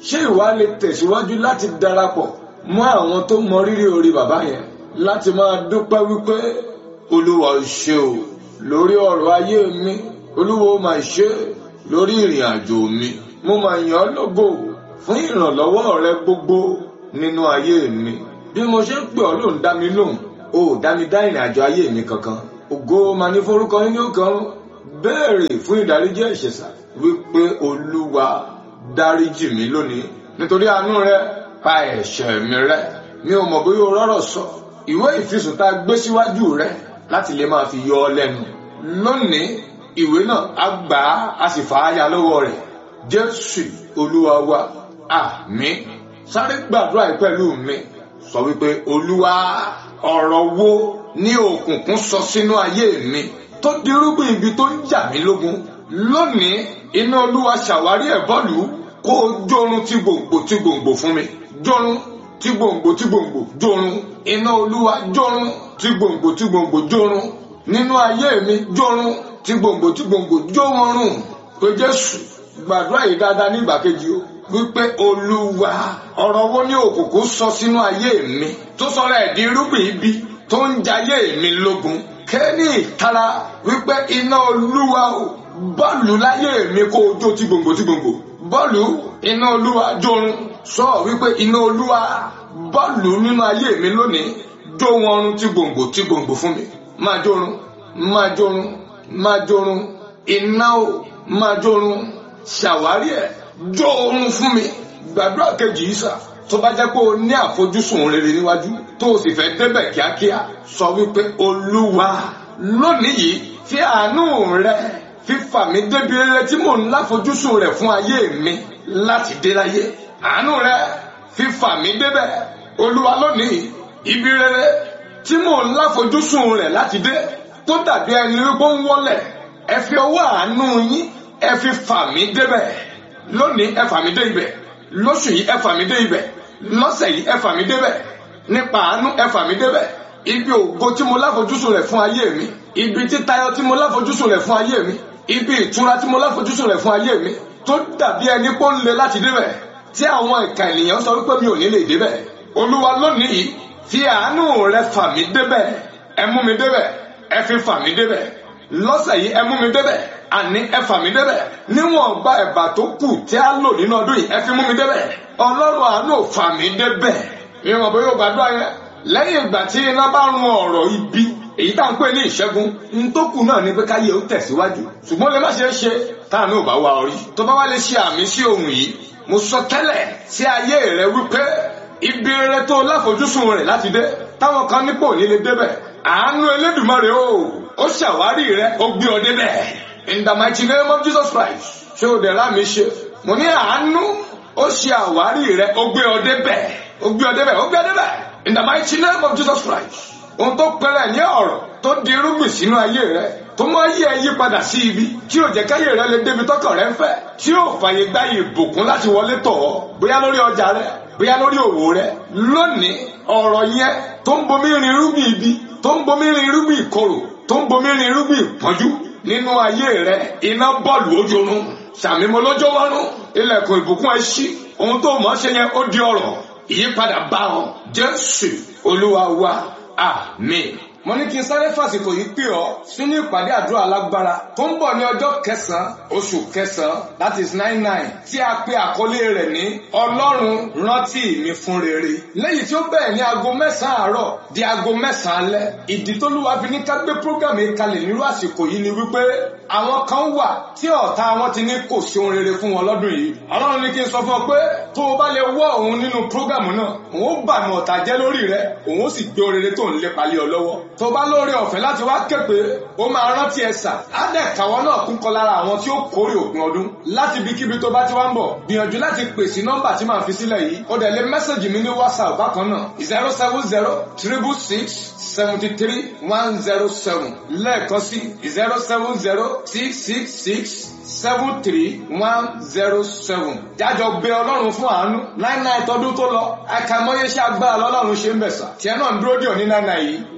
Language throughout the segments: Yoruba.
ṣé ìwà lè tẹ̀síwájú láti darapọ̀ mọ́ àwọn tó mọ rírì orí bàbá yẹn láti máa dúpẹ́ wípé olúwa ò ṣe o lórí ọ̀rọ̀ ayé mi olúwa ó máa ṣe lórí ìrìn àjò mi mo máa yàn ọ́ lógo fún ìrànlọ́wọ́ rẹ gbogbo nínú ayé mi bí mo ṣe ń pè ọ́ ló ń dá mi lóhùn o ò dá mi dá ìrìn àjò ayé mi kankan ògo máa ní forúkọ yín ní òkan béèrè fún ìdáríjì ẹ̀ṣẹ̀ wípé olúwa dáríjì mi lónìí nítorí àánú rẹ pa ẹ̀ṣẹ̀ mi rẹ́ mi ò mọ̀ bóyá o rọ́rọ̀ sọ ìwé ìfisùn tá a gbé síwájú rẹ láti lè máa fi yọ ọ lẹ́nu lónìí ìwé náà á gbà á a sì fà á ya lọ́wọ́ rẹ̀ jésù olúwa wa àmín sáré gbàdúrà yìí pẹ̀lú mi sọ wípé olúwa ọ̀rọ̀ wo ní òkùnkùn sọ sínú ayé mi tó dirúgbìn ibi tó ń jà mí lógun lónìí iná olúwa ṣàwárí ẹ̀ bọ́ọ̀lù kó o jórun tí gbòǹgbò tí gbòǹgbò fún mi jórun tí gbòǹgbò tí gbòǹgbò jórun iná olúwa jórun tí gbòǹgbò tí gbòǹgbò jórun nínú ayé mi jórun tí gbòǹgbò tí gbòǹgbò jórun pé jésù gbàdúrà yìí dáadáa nígbà kejì o wípé olúwa ọ̀rọ̀ wo ní òkùnkùn sọ sínú ayé mi tó sọ̀rọ̀ ẹ̀ di irúgbìn ibi tó ń jayé mi lógun kẹ́ni ìtara wípé iná olúwa o bọ́ọ̀lù láyé mi kó o jó tí gbòǹgbò tí gbòǹgbò bọ́ọ̀lù iná olúwa jórun sọ wípé iná olúwa bọ́ọ̀lù nínú ayé mi lónìí jó wọn run tí gbòǹgbò tí gbòǹgbò fún mi máa jórun máa jórun máa jórun iná o máa jórun ṣàwárí ẹ̀ jó oorun fún mi gbàdúrà kejì yìí sà tó bá jẹ́ pé o ní àfojúsùn rere níwájú tó o sì fẹ́ débẹ̀ kíákíá sọ wípé olúwa lónìí yìí fi àánú rẹ fífà mí débi rere tí mò ń láfojúsùn rẹ fún ayé mi láti dé láyé àánú rẹ fífà mí débẹ̀ olúwa lónìí ibi rere tí mò ń láfojúsùn rẹ láti dé tó dàbí ẹni wípé ń wọlẹ̀ ẹ fi ọwọ́ àánú yín ẹ fi fà mí débẹ̀ lónìí ẹ fà mí dé ibẹ̀ lóṣù yìí ẹ fà mí dé ibẹ̀ lọ́sẹ̀ yìí ẹ fà mí débẹ̀ nípa àánú ẹ fà mí débẹ̀ ibi ògo tí mo láfojúsùn rẹ̀ fún ayé mi ibi títayọ tí mo láfojúsùn rẹ̀ fún ayé mi ibi ìtura tí mo láfojúsùn rẹ̀ fún ayé mi tó dàbí ẹni pé ó ń le láti débẹ̀ tí àwọn ìka ènìyàn sọ wípé mi ò ní lè débẹ̀ olúwa lónìí yìí fi àánú rẹ fà mí débẹ̀ ẹ mú mi débẹ̀ ẹ fi fà mí débẹ̀ lọ́sẹ̀ yìí ẹ mú mi débẹ̀ àní ẹ fà mí débẹ̀ níwọ̀n gba ẹ̀bà tó kù tí a lò nínú ọdún yìí ẹ fi mú mi débẹ̀ ọlọ́run àánú fà mí débẹ̀ ìwọ̀n bóyá o gbàdúrà yẹn lẹ́yìn ìgbà tí iná bá run ọ̀rọ̀ ibi èyí tá à ń pè ní ìṣẹ́gun ní tó kù náà ni pé káyé ó tẹ̀síwájú ṣùgbọ́n lè má ṣe é ṣe táànù ò bá wá orí tó bá wá lè ṣe àmì sí ohun yìí mo sọ tẹ́lẹ̀ sí ayé rẹ wípé ibi rere tó láfojúsùn rẹ̀ láti dé táwọn kan nípò ní lè débẹ̀ àánú elédùmarè o ó ṣàwárí rẹ ó gbé ọ débẹ̀ in the mighty name of Jesus Christ ṣé o dẹ̀ láàmì ṣe mo ní àánú ó ṣe àwárí rẹ ó gbé ọ débẹ̀ ó gbé ọ débẹ̀ ó gbé ọ débẹ̀ in the mighty name of Jesus Christ ohun tó pẹrẹ ní ọ̀rọ̀ tó di irúgbìn sínú ayé rẹ tó mọ ayé ẹ yí padà sí ibi tí ò jẹ́ káyé rẹ lè débi tọkàn rẹ ń fẹ́ tí ò fàyè gba ìbùkún láti wọlé tọ̀ ọ́ bóyá lórí ọjà rẹ bóyá lórí òwò rẹ lónìí ọ̀rọ̀ yẹn tó ń bomi rin irúgbìn ibi tó ń bomi rin irúgbìn ìkorò tó ń bomi rin irúgbìn ìpọ́njú nínú ayé rẹ iná bọ́ọ̀lù ojorun sàmímọ́ lójó wọ́rùn ilẹ̀kùn ìbùkún ẹ ṣí ohun tó mọ̀ ṣe yẹn ó di ọ̀rọ̀ ìyípadà bá ọ jésù olúwa wa àmín. mo ní kí n sáré fàsìkò yìí pè ọ́ sínú ìpàdé àdúrà alágbára tó ń bọ̀ ní ọjọ́ kẹsàn-án oṣù kẹsàn-án that is nine nine tí a pe àkọlé rẹ̀ ní ọlọ́run rántí mi fún rere lẹ́yìn tí ó bẹ̀rẹ̀ ní aago mẹ́sàn-án àárọ̀ di aago mẹ́sàn-án alẹ́ ìdí tó lúwa fi ní ká gbé program yìí kalẹ̀ nírú àsìkò yìí ni wípé àwọn kan wà tí ọ̀tá wọn ti ní kò sí ohun rere fún wọn lọ́dún yìí ọlọ́run ní kí n sọ fún ọ pé tó o bá lè wọ́ òun nínú program náà òun ó bàmì ọ̀tá jẹ́ lórí rẹ òun ó sì gbé ohun rere tó ń lépa lé ọ lọ́wọ́ tó bá lóore ọ̀fẹ́ láti wá képe ó máa rántí ẹ̀sà ádẹ́kàwọ́ náà kún kọ lára àwọn tí ó kórè òpin ọdún láti ibikíbi tó bá ti wá ń bọ̀ gbìyànjú láti pè sí nọ́mbà tí màá fi sílẹ̀ yìí ó dẹ̀ lé mẹ́sàgì mi ní whatsapp bákan náà zero seven zero triple six seventy three one zero seven lẹ́ẹ̀kan sí zero seven zero six six six seven three one zero seven jájọ gbé ọlọ́run fún àánú nine nine tọdún tó lọ àkàmọ́yé ṣe agbára lọ́lọ́run ṣe ń bẹ̀sà tiẹ̀ náà ń dúró dì ọ́ ní nine nine yìí darapọ̀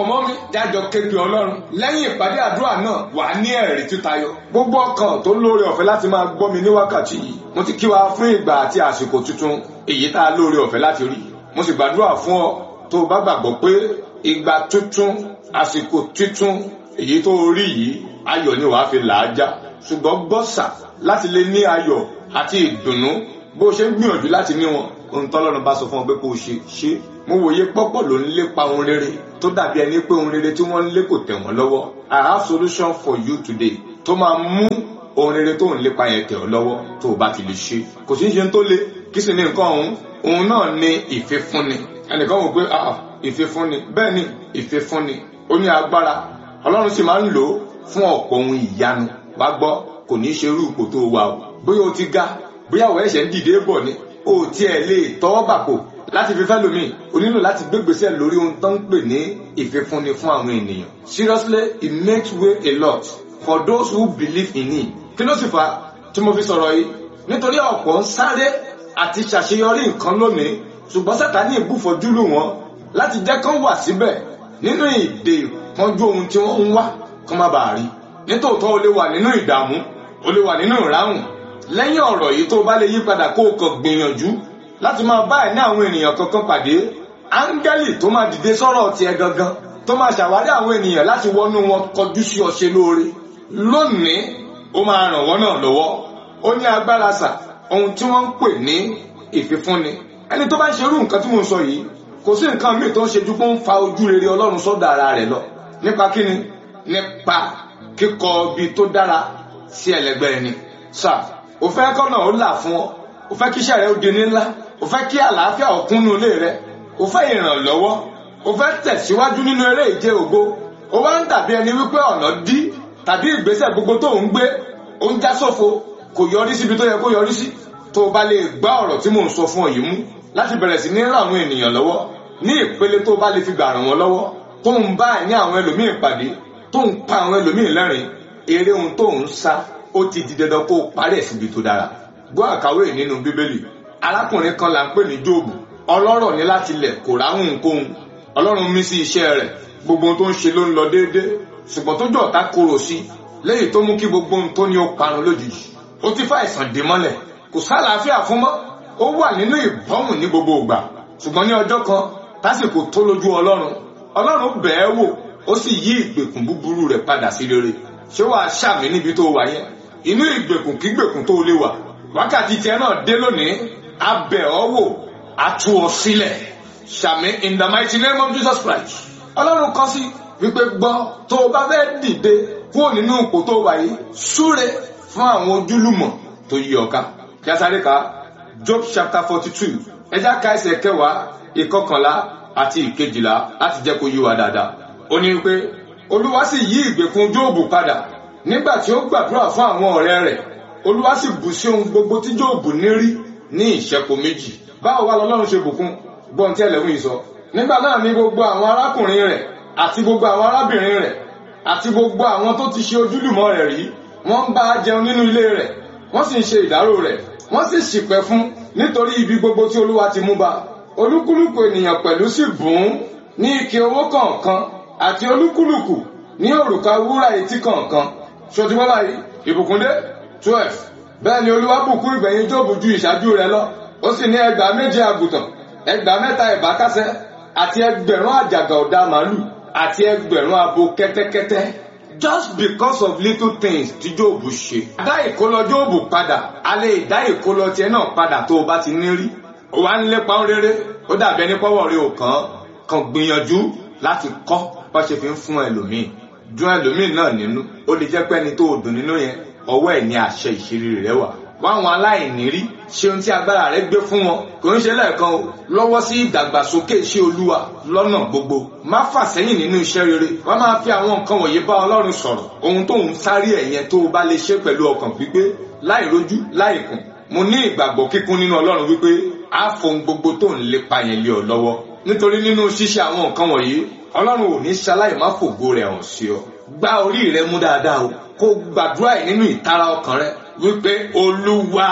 mọ́ mi jájọ képe ọlọ́run lẹ́yìn ìpàdé àdúrà náà wà ní ẹ̀rí títayọ. gbogbo ọkàn tó lóore ọ̀fẹ́ láti máa gbọ́ mi ní wákàtí yìí mo ti kí wa fún ìgbà àti àsìkò tuntun èyí tá a lóore ọ̀fẹ́ láti rí mo sì gbàdúrà fún ọ tó o bá gbàgbọ́ pé ìgbà tuntun àsìkò tuntun èyí tó rí yìí ayọ̀ ni wàá fi làájá ṣùgbọ́n gbọ́sà láti lè ní ayọ̀ àti ìdùnnú bó o ṣe ń gbìyànjú láti ní wọn ohun tọ́lọ́run bá sọ fún ọ pé kó o ṣe ṣe mo wòye pọ́pọ̀ ló ń lépa ohun rere tó dàbí ẹni pé ohun rere tí wọ́n ń lé kò tẹ̀ wọ́n lọ́wọ́ I have solution for you today tó máa mú ohun rere tó ń lépa yẹn tẹ̀ ọ́ lọ́wọ́ tó o bá ti lè ṣe kò sí ṣe tó le kí sì ni nǹkan ọ̀hún òun náà ni ìfifúnni ẹnìkan wò pé ìfifúnni bẹ́ẹ̀ ni ìfifúnni ó ní agbára ọlọ́run sì máa ń lò ó fún ọ̀pọ̀ ohun ìyanu wá gbọ́ kò ní í ṣe irú ipò tó wà o bóyá o ti ga bóyá o ẹ̀ṣẹ̀ ń dìde bọ̀ ni o tiẹ̀ lè tọwọ́ bàpò láti fi fẹ́ lómi o nílò láti gbégbèsè lórí ohun tó ń pè ní ìfifúnni fún àwọn ènìyàn seriously it makes way a lot for those who believe in him kí ló sì fà tí mo fi sọ̀rọ̀ yìí nítorí ọ̀pọ̀ ń sáré àti ṣàṣeyọrí nǹkan lónìí ṣùgbọ́n sátani ìbúfọ̀jú lù wọ́n láti jẹ́ kán wà síbẹ̀ nínú ìdè ìpọ́njú ohun tí wọ́n ń wá kán má bàa rí nítòótọ́ o lè wà nínú ìdààmú o lè wà nínú ìráhùn lẹ́yìn ọ̀rọ̀ yìí tó bá lè yí padà kó o kàn gbìyànjú láti máa bá ẹ̀ ní àwọn ènìyàn kankan pàdé áńgẹ́lì tó máa dìde sọ́rọ̀ tiẹ̀ gangan tó máa ṣàwárí àwọn ènìyàn láti wọnú wọn kọjú sí ọṣẹ lóore lónìí ó máa ràn wọ́n náà lọ́wọ́ ó ní agbára sà ohun tí wọ́n ń pè ní ìfifúnni ẹni tó bá ń ṣerú nǹkan tí mo ń sọ yìí kò sí nǹkan míì tó ń ṣe ju pé ó ń fa ojú rere ọlọ́run sọ́dọ̀ ara rẹ̀ lọ nípa kíni nípa kíkọ ibi tó dára sí ẹlẹgbẹ́ ẹni sà ò fẹ́ kọ́nà ó là fún ọ ò fẹ́ kí iṣẹ́ rẹ ó di ní ńlá ò fẹ́ kí àlàáfíà ó kúnnú ilé rẹ ò fẹ́ ìrànlọ́wọ́ ò fẹ́ tẹ̀síwájú nínú eré ìje ògo ó wá ń dàbí ẹni wípé ọ̀nà dí tàbí ìgbésẹ̀ gbogbo tó ń gbé ó ń já sófo kò yọrí síbi tó yẹ kó yọrí sí tó o bá lè gbá ọ̀rọ̀ tí mò ń sọ fún ọ yìí mú láti bẹ̀rẹ̀ sí ní ràn àwọn ènìyàn lọ́wọ́ ní ìpele tó o bá lè fi gbà ràn wọ́n lọ́wọ́ tó ń bá ẹ̀ ní àwọn ẹlòmíì pàdé tó ń pa àwọn ẹlòmíì lẹ́rìn eré ohun tó ń sá ó ti di dandan kó o parí ẹ̀ síbi tó dára gbọ́ àkàwé nínú bíbélì arákùnrin kan là ń pè ní jóòbù ọlọ́rọ̀ ní láti lẹ̀ kò ráhùn kóhun ọlọ́run mí sí iṣẹ́ rẹ̀ gbogbo ohun tó ń ṣe ló ń lọ déédéé ṣùgbọ́n tó jọ̀ọ́ta korò sí léyìí tó mú kí gbogbo ohun tó ní ó parun lójijì ó ti fa àìsàn dé mọ́lẹ̀ kò sálàáfíà fún mọ́ ó wà nínú ìbọ́mù ní gbogbo ìgbà ṣùgbọ́n ní ọjọ́ kan tásìkò tó lójú ọlọ́run ọlọ́run bẹ̀ẹ́ wò ó sì yí ìgbèkùn búburú rẹ̀ padà sí rere ṣé wàá ṣàmì níbi tó wà yẹn inú ìgbèkùn kígbèkùn tó lè wà wákàtí tiẹ̀ náà dé lónìí a bẹ̀ ọ́ wò a tú ọ sílẹ̀ ṣàmì in the mighty name of Jesus Christ ọlọ́run kọ́ sí wípé gbọ́ tó o bá fẹ́ dìde kúrò nínú ipò tó wà yìí súre fún àwọn ojúlùmọ̀ tó yí ọ ká kí a sáré ka Job chapter forty two ẹjá ka ẹsẹ̀ kẹwàá ìkọkànlá àti ìkejìlá láti jẹ́ kó yí wa dáadáa ó ní pé olúwa sì yí ìgbèkùn Jóòbù padà nígbà tí ó gbàdúrà fún àwọn ọ̀rẹ́ rẹ̀ olúwa sì bù sí ohun gbogbo tí Jóòbù ní rí ní ìṣẹ́po méjì báwo wá lọ́lọ́run ṣe bùkún gbọ́n tí ẹlẹ́wọ̀n yìí sọ nígbà náà ni gbogbo àwọn arákùnrin rẹ̀ àti gbogbo àwọn arábìnrin rẹ̀ àti gbogbo àwọn tó ti ṣe ojúlùmọ̀ rẹ̀ rí wọ́n ń bá a jẹun nínú ilé rẹ̀ wọ́n sì ń ṣe ìdárò rẹ̀ wọ́n sì ṣìpẹ̀ fún nítorí ibi gbogbo tí olúwa ti mú bá olúkúlùkù ènìyàn pẹ̀lú sì bùn ún ní ike owó kọ̀ọ̀kan àti olúkúlùkù ní òrùka wúrà etí kọ̀ọ̀kan ṣòtúmọ́ báyìí ìbùkúndé twelve bẹ́ẹ̀ ni olúwa bùkún ìgbẹ̀yìn Jóòbù ju ìṣáájú rẹ̀ lọ ó sì ní ẹgbàá méje àgùntàn ẹgbàá mẹ́ta ìbákasẹ́ àti ẹgbẹ̀rún àjàgà ọ̀dà màálù àti ẹgbẹ̀rún abo kẹ́tẹ́kẹ́tẹ́ just because of little things tí Jóòbù ṣe. dá ìkólọ Jóòbù padà a lè dá ìkólọ tiẹ̀ náà padà tó o bá ti ní rí. ó wá ń lépa ń rere ó dàbí ẹni pọ́wọ́ rí o kàn kàn gbìyànjú láti kọ́ bá ṣe fi ń fún ẹlòmíì dùn ẹlòmíì náà nínú ó lè jẹ́ pé ẹni tó o dùn nínú yẹn ọwọ́ ẹ̀ ní àṣẹ ìṣeré rẹ̀ wà wáwọn aláìní rí ṣe ohun tí agbára rẹ̀ gbé fún wọn kò ń ṣe lẹ́ẹ̀kan o lọ́wọ́ sí ìdàgbàsókè iṣẹ́ olúwa lọ́nà gbogbo má fà sẹ́yìn nínú iṣẹ́ rere wọ́n máa fi àwọn nǹkan wọ̀nyí bá ọlọ́run sọ̀rọ̀ ohun tó ń sáré ẹ̀yẹn tó o bá lè ṣe pẹ̀lú ọkàn pípé láì rojú láì kùn mo ní ìgbàgbọ́ kíkún nínú ọlọ́run wípé á fohun gbogbo tó ń lépa yẹn lé ọ lọ́wọ́ nítorí nínú ṣíṣe àwọn nǹkan wọ̀nyí ọlọ́run ò ní ṣaláì má fògo rẹ̀ hàn sí ọ gbá orí rẹ mú dáadáa o kó gbàdúrà ẹ̀ nínú ìtara ọkàn rẹ wípé olúwa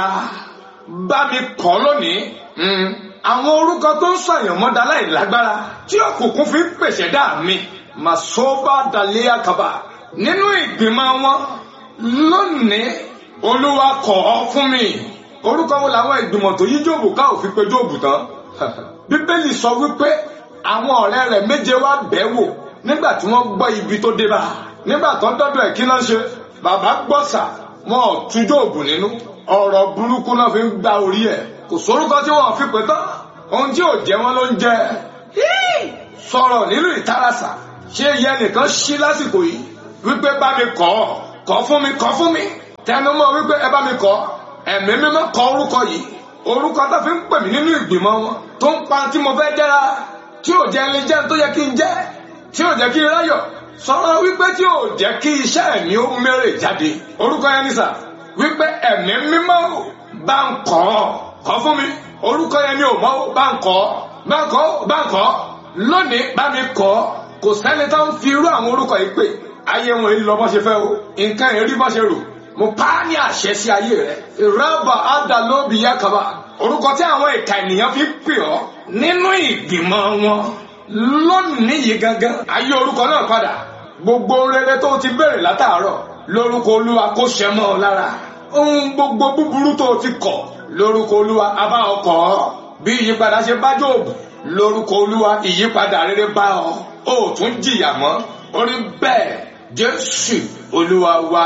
bá mi kọ́ lónìí àwọn orúkọ tó ń sọ̀yàn mọ́dá láì lágbára tí òkùnkùn fi ń pèsè dá mi masoba dalia kaba nínú ìgbìmọ̀ wọn lónìí olúwa kọ̀ ọ́ fún mi orúkọ wo làwọn ìgbìmọ̀ tó yí jóòbù ká òfin pé jóòbù tán bíbélì sọ wípé àwọn ọ̀rẹ́ rẹ̀ méje wá bẹ̀ wò nígbà tí wọ́n gbọ́ ibi tó dé bá nígbà tó ń dọ́dọ̀ ẹ̀ kí náà ṣe bàbá gbọ́sà wọn ò tú jóòbù nínú ọ̀rọ̀ burúkú náà fi ń gba orí ẹ̀ kò sórúkọ tí wọ́n fi pè tán ohun tí ò jẹ́ wọn ló ń jẹ́ sọ̀rọ̀ nínú ìtarasà ṣé iye nìkan ṣí lásìkò yìí wípé bá mi kọ́ kọ́ fún mi kọ́ fún mi tẹnumọ́ wípé ẹ bá mi kọ́ ẹ̀mí mímọ́ kọ orúkọ yìí orúkọ tó fi ń pè mí nínú ìgbìmọ̀ wọn tó ń pa tí mo fẹ́ jẹ́ra tí ò jẹ́ ilé jẹ́ tó yẹ kí n jẹ́ tí ò jẹ́ kí n ráyọ̀ sọ̀rọ̀ wípé tí ò jẹ́ kí iṣẹ́ mi ó mẹ́rẹ̀ jáde orúkọ yẹn ní sà wípé ẹ̀mí mímọ́ bá ń kọ́ kọ́ fún mi orúkọ yẹn ni ò mọ́ bá ń kọ́ bá ń kọ́ bá ń kọ́ lónìí bá mi kọ́ kò sẹ́ni tó ń fi irú àwọn orúkọ yìí pè ayé wọn èyí lọ bọ́ ṣe fẹ́ o nǹkan èrí bọ́ ṣe rò mo pa á ní àṣẹ sí ayé rẹ ìrọ́bà ádàlóbi yakaba orúkọ tí àwọn ìka ènìyàn fi pè ọ́ nínú ìgbìmọ̀ wọn lónìí yìí gangan ayé orúkọ náà padà gbogbo rere tó ti béèrè látàárọ̀ lórúkọ olúwa kó ṣẹ mọ́ ọ lára ohun gbogbo búburú tó ti kọ̀ lórúkọ olúwa abá ọkọ̀ ọ́ bí ìyípadà ṣe bá jòòbù lórúkọ olúwa ìyípadà rere bá ọ ó tún jìyà mọ́ orí bẹ́ẹ̀ jésù olúwa wa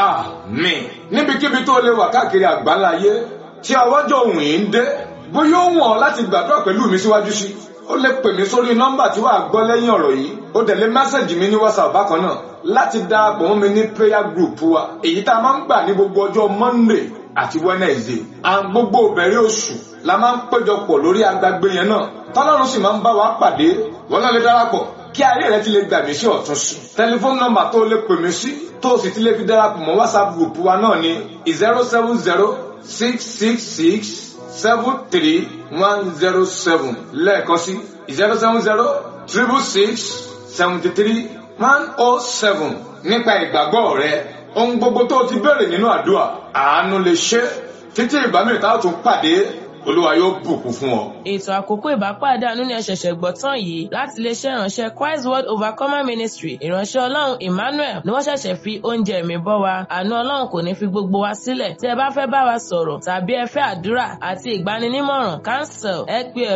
àmín níbikíbi tó lè wà káàkiri àgbáláyé tí ọwọ́jọ́ òun yìí ń dé bóyá ó wọ̀n láti gbàdúrà pẹ̀lú mi síwájú sí ó lè pè mí sórí nọ́mbà tí wàá gbọ́ lẹ́yìn ọ̀rọ̀ yìí ó dẹ̀ lé mẹ́sẹ̀gì mi ní whatsapp bákan náà láti darapọ̀ mọ́ mi ní prayer group wa èyí tá a máa ń gbà ní gbogbo ọjọ́ monday àti wednesday à ń gbogbo ìbẹ̀rẹ̀ oṣù la máa ń péjọpọ̀ lórí agbágbé yẹn náà tọ́lọ́run sì máa ń bá wa pàdé wọn náà lè darapọ̀ kí ayé rẹ ti lè gbà mí sí ọ̀tún sí. tẹlifóònù nọ́mbà tó lè pè mí sí tó o sì ti lè fi darapọ̀ mọ́ whatsapp group wa náà ní zero seven zero six six six seven three one zero seven lẹ́ẹ̀kan sí zero seven zero triple six seventy three one oh seven nípa ìgbàgbọ́ rẹ ohun gbogbo tó o ti béèrè nínú àdúrà àánú lè ṣe títí ìbámi tá a tún pàdé olúwa yóò bùkún fún ọ. ètò àkókò ìbápàdé àánú ni ẹ ṣẹ̀ṣẹ̀ gbọ́ tán yìí láti iléeṣẹ́ ìránṣẹ́ Christ World Overcomer Ministry ìránṣẹ́ ọlọ́run Emmanuel ni wọ́n ṣẹ̀ṣẹ̀ fi oúnjẹ mi bọ́ wa àánú ọlọ́run kò ní fi gbogbo wa sílẹ̀ tí ẹ bá fẹ́ bá wa sọ̀rọ̀ tàbí ẹ fẹ́ àdúrà àti ìgbaninímọ̀ràn cancel ẹ pé